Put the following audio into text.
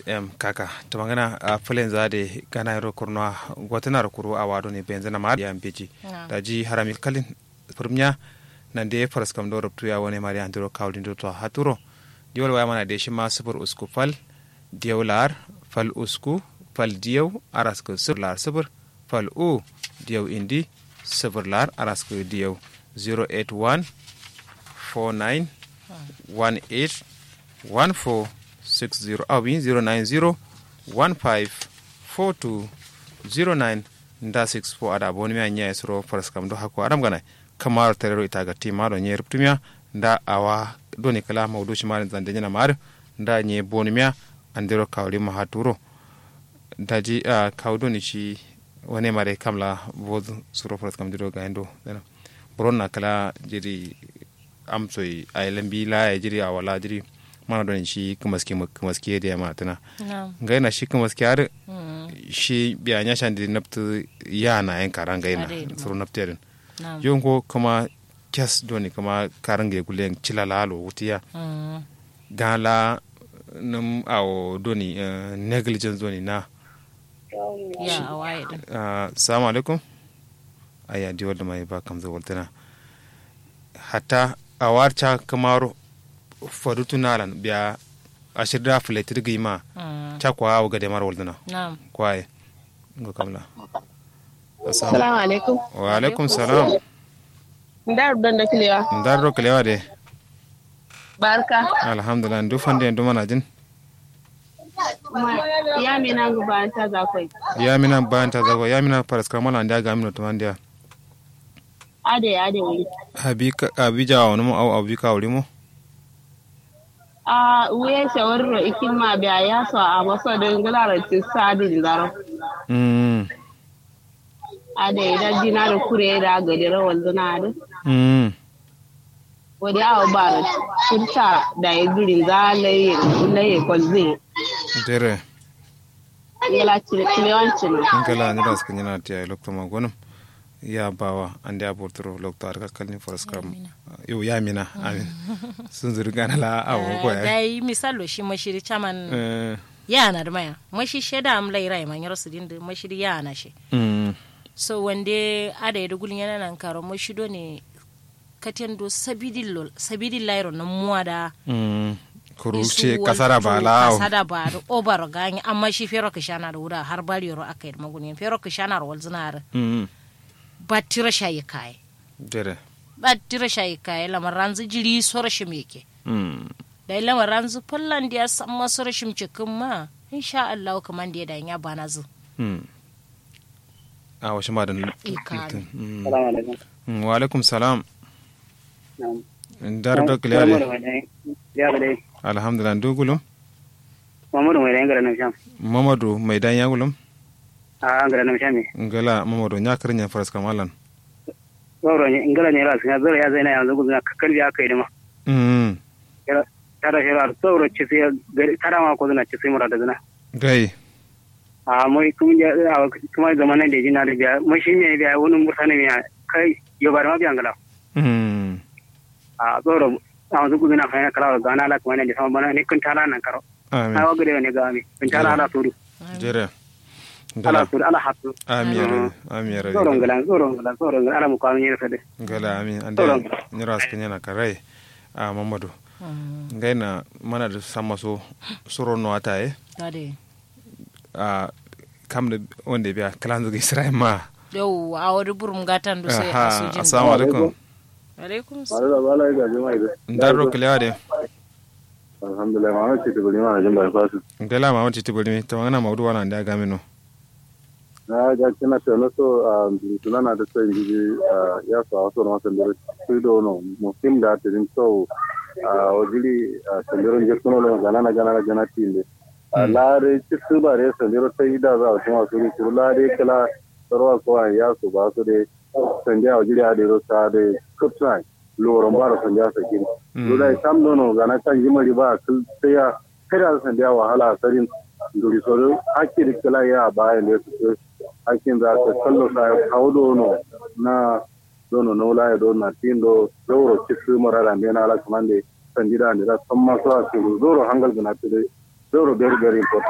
em kaka to magana a fulen zade gana ro kurno gotana ro kuru a wado ne benzena ma ya mbeji da ji harami kalin furmnya nan de faras kam do ruptu ya wone mari andiro kawlin do to haturo diwol waya mana de shi ma subur usku fal diyawlar fal usku fal diyaw arasko sublar subur fal u diyaw indi suburlar arasko diyaw 081 49 18 14 60 awin 090 15 42 09 nda 64 ada boni mi anya esro faras kam do hakko adam gana kamar terero ita ga tima do nyer ptumia nda awa doni kala mawdu shi marin zande nyana mar nda nye boni mi andero kawli ma haturo daji a kawdo ni shi wane mare kamla bod suro faras kam diro ga endo dana boronna kala jiri amsoy ay lambi la jiri awala jiri mana don shi kumaski kumaski da yamma tana ngai na shi kumaski har shi biya nya shan di naptu ya na yan karan ngai na suru napterin yon ko kuma kes doni kuma karan ngai gulen cilalalo wutiya gala num awo doni negligence doni na ya awaye din assalamu alaikum aya di wadda mai ba kamza waltana hatta awarcha kamaro farutu nalan biya ashirda filetir gima cha kwa awu gade mar waldana na'am kwaye ngo kamla Assalamu alaikum. wa alaikum salam Ndar don da kilewa. ndarro kalewa de Barka. alhamdulillah ndu fande ndu mana jin Ya mi na guba ta zakwai. ya mina banta zago ya mina paras kamala nda ga mino to mandia Ade ade wuri. abi ka- abi jawa no au abi ka wuri mo A wuye shawarro ikin ma biya ya so a wasu don galara ci sadin zaro. mm Ade idan jina da kure da gadi rawar zuna da. mm Wadi awa ba da kurta da ya guri za laye laye kwalzin. dere Yala kilewancin. ngala ni das kanyana tiya lokto ma gonum ya bawa ande abortoro lokto arka kalni foras kam yo ya mina amin sun zuri gana la awo ko ya dai misalo shi mashiri chaman eh yana da maya mashi sheda am lai rai man yaro sidin da mashiri yana shi mm so wande ada ya dugulin yana nan karo mashido ne katendo sabidil sabidil lairo na muwada mm kuruce kasara ba la awo kasada ba da obar gani amma shi fero kishana da wura har bari yaro aka yi magunin fero kishana da walzinar mm ba tira shayi kai dere ba tira shayi kai lamar ranzu jiri sora shi meke mm da lamar ranzu fallan da ya san masu rashin cikin ma insha Allah kaman da ya da ya bana zu mm a washe ma da Ikari. mm Salamu alaikum. Mm, wa alaikum salam Na'am. dar da Muhammadu kliyare mai dai. Ya bude. alhamdulillah dugulum Muhammadu mai dai ngara na sham. mamadu mai dan ya gulum A ngara na sham. ngala mamadu nya krinya faras kamalan Sauro ne ngara ne ra sun zara ya zaina yanzu gudun ka kalbi aka yi da ma. mm Tara shi ra sauro ci sai gari tara ma ko zuna ci sai mura da zuna. gai A mai kuma ya a kuma zamanin da jina da biya mai shi ne biya wani mutane ne kai yo bar ma biya ngala. mm A sauro a wanzu gudun na fayana kala ga na la kuma ne da sama bana ne kun tara nan karo. amin Na wa gare ne ga mi. Kun tara ala suru. jere Ala ngala suru ala hatu. amin ya rabi amin ya Sauro rabi ngala sauro ngala sauro ngala ala mu kwa mi ne fade. ngala amin ande Sauran. nyira askin yana karai a mamadu ngai na mana da sama so suro no ata e Ade. a kam da wanda biya kalan zuga isra'il ma Yau a wani burum gatan da sai a aha sojin. assalamu alaikum Alaikum Wale da bala ga jama'a da. ndaro kilewa de Alhamdulillah ma ce ta bari ma jin bai fasu. ngala ma wanti tibulmi to ngana mawdu wana nda gamino Na ga kina ta na so a tuna na da sai gidi ya so a so na san da su do no muslim da ta din so a wajili a sandiron je kuno no gana na gana na gana tinde. A lare ci su ba re sandiro sai da za a tuma su su lare kala sarwa ko ya so ba su de sandiya wajili a de ro sa de kutsai loron ba da sandiya sakin. Lura sam nono gana kan jimari ba sai ya kada sandiya wahala sarin duri soro hakki da kala ya baya ne su hakkin za ta kallo sa kawo dono na dono no la do na tindo doro cisu marara ne na ala kamande sanjida ne da san maso a su doro hangal gina tire doro very very important